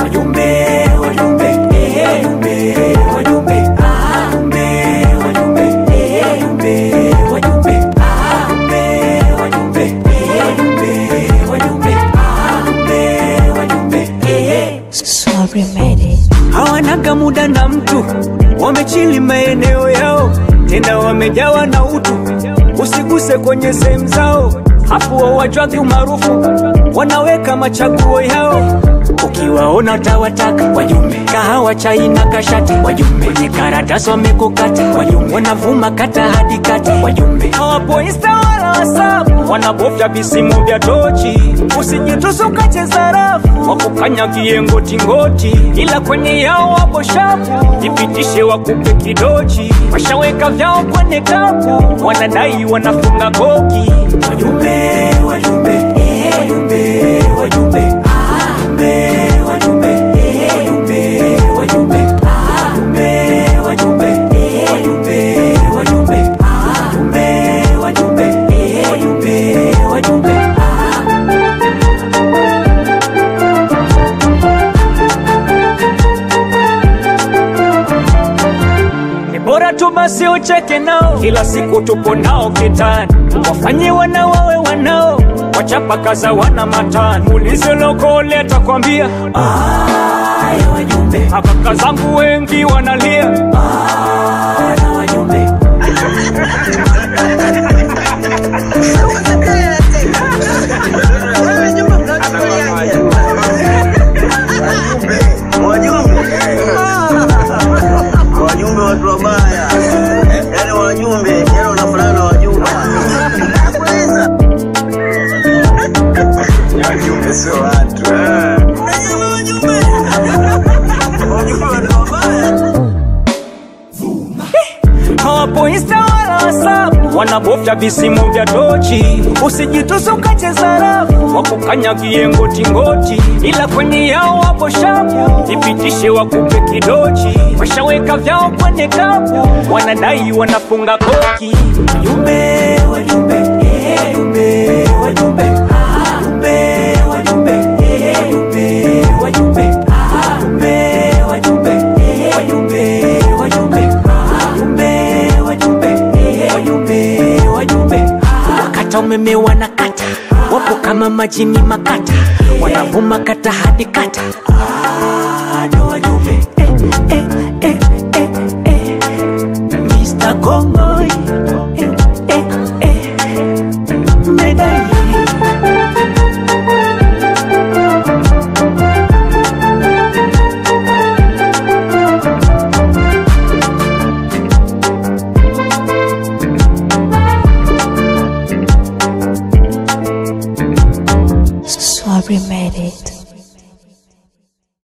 wajumbe wajumbe eh, wajumbe wajumbe ah, wajumbe wajumbe eh, wajumbe wajumbe ah, wajumbe wajumbe eh, wajumbe wajumbe ah, wajumbe wajumbe eh. Sorry, made it. hawanaga muda na mtu, wamechili maeneo yao, tena wamejawa na utu, usiguse kwenye sehemu zao, hapo wawajwagi umaarufu, wanaweka machaguo yao ukiwaona tawataka wajumbe, kahawa chai na kashati wajumbe, kwenye karatasi wamekukata wajumbe, wanavuma kata hadi kati wajumbe, hawapo insta wala whatsapp, wanabofya visimu vya tochi, usijitusu ukacheza rafu, wakukanyagie ngotingoti, ila kwenye yao wapo shapu, ipitishe wakupe kidochi, washaweka vyao kwenye kapu, wanadai wanafunga koki wajumbe, wajumbe, eh, wajumbe, wajumbe, ah, wajumbe, wajumbe, eh, wajumbe, wajumbe, ah, wajumbe, wajumbe, eh, wajumbe, wajumbe, ah, wajumbe, wajumbe, eh, wajumbe, wajumbe, ah. ni bora tu basi ucheke nao, kila siku tupo nao kitani, wafanye wana wawe wanao, wachapa kaza wana matani, ulize lokole atakwambia aya wajumbe, akaka zangu wengi wanalia aya wajumbe wajumbe wajumbe watu wabaya yani wajumbe yani wanafanana na wajumbe wajumbe sio watu wajumbe watu wabaya hawapo insta wala whatsapp, wanabofya visimu vya tochi, usijitusu ukacheza rafu, wakukanyagie ngotingoti, ila kwenye yao wapo shapu, ipitishe wakupe kidochi, washaweka vyao kwenye kapu, wanadai wanafunga koki. Wajumbe, wajumbe, eh, wajumbe, wajumbe, ah, wajumbe, wajumbe, eh, wajumbe, wajumbe, ah, wajumbe, wajumbe, eh, wajumbe, wajumbe, ah, wajumbe, wajumbe, eh, wajumbe, wajumbe, ah. Wakata umeme wanakata, wapo kama majini makata, wanavuma kata hadi kata. Ah, ndo wajumbe. Eh, eh, eh, eh, eh. Mr. Kongoi. Eh, eh, eh. Medai. Sorry, made it.